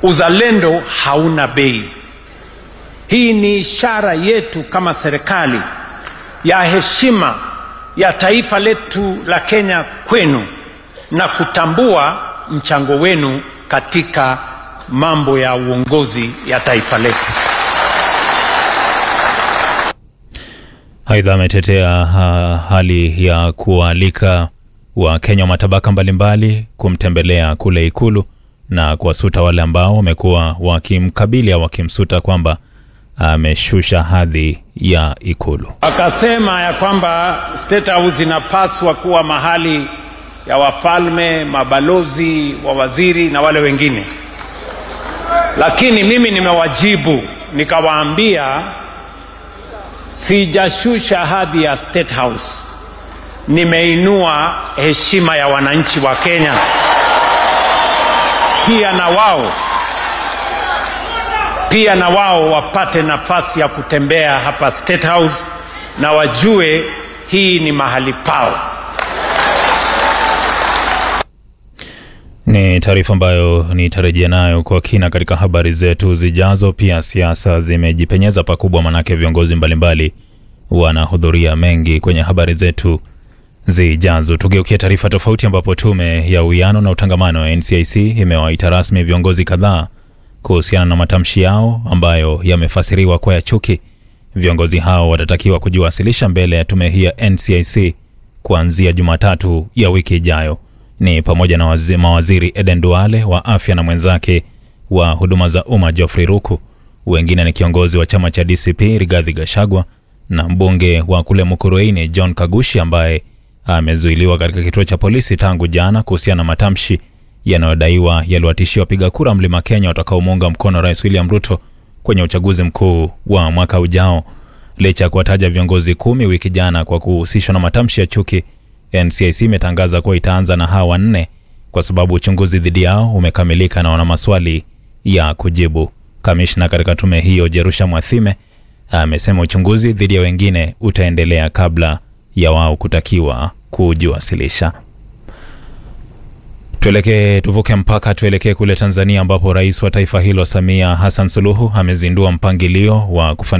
uzalendo hauna bei. Hii ni ishara yetu kama serikali ya heshima ya taifa letu la Kenya kwenu na kutambua mchango wenu katika mambo ya uongozi ya taifa letu. Aidha, ametetea ha, hali ya kualika Wakenya wa matabaka mbalimbali kumtembelea kule Ikulu na kuwasuta wale ambao wamekuwa wakimkabili au wakimsuta kwamba ameshusha hadhi ya Ikulu. Akasema ya kwamba State House inapaswa kuwa mahali ya wafalme, mabalozi, wawaziri na wale wengine, lakini mimi nimewajibu nikawaambia sijashusha hadhi ya State House, nimeinua heshima ya wananchi wa Kenya. Pia na wao pia na wao wapate nafasi ya kutembea hapa State House na wajue hii ni mahali pao. Ni taarifa ambayo nitarejea nayo kwa kina katika habari zetu zijazo. Pia siasa zimejipenyeza pakubwa, manake viongozi mbalimbali wanahudhuria mengi kwenye habari zetu zijazo. Tugeukia taarifa tofauti, ambapo tume ya uwiano na utangamano wa NCIC imewaita rasmi viongozi kadhaa kuhusiana na matamshi yao ambayo yamefasiriwa kwa ya chuki. Viongozi hao watatakiwa kujiwasilisha mbele ya tume hii ya NCIC kuanzia Jumatatu ya wiki ijayo ni pamoja na wazi, mawaziri Eden Duale wa afya na mwenzake wa huduma za umma Geoffrey Ruku. Wengine ni kiongozi wa chama cha DCP Rigathi Gachagua na mbunge wa kule Mukurweini John Kagushi ambaye amezuiliwa katika kituo cha polisi tangu jana kuhusiana na matamshi yanayodaiwa yaliwatishia wapiga kura Mlima Kenya watakaomuunga mkono Rais William Ruto kwenye uchaguzi mkuu wa mwaka ujao. Licha ya kuwataja viongozi kumi wiki jana kwa kuhusishwa na matamshi ya chuki NCIC imetangaza kuwa itaanza na hawa wanne kwa sababu uchunguzi dhidi yao umekamilika na wana maswali ya kujibu. Kamishna katika tume hiyo Jerusha Mwathime amesema uchunguzi dhidi ya wengine utaendelea kabla ya wao kutakiwa kujiwasilisha. Tuelekee tuvuke mpaka tuelekee kule Tanzania ambapo rais wa taifa hilo Samia Hassan Suluhu amezindua mpangilio wa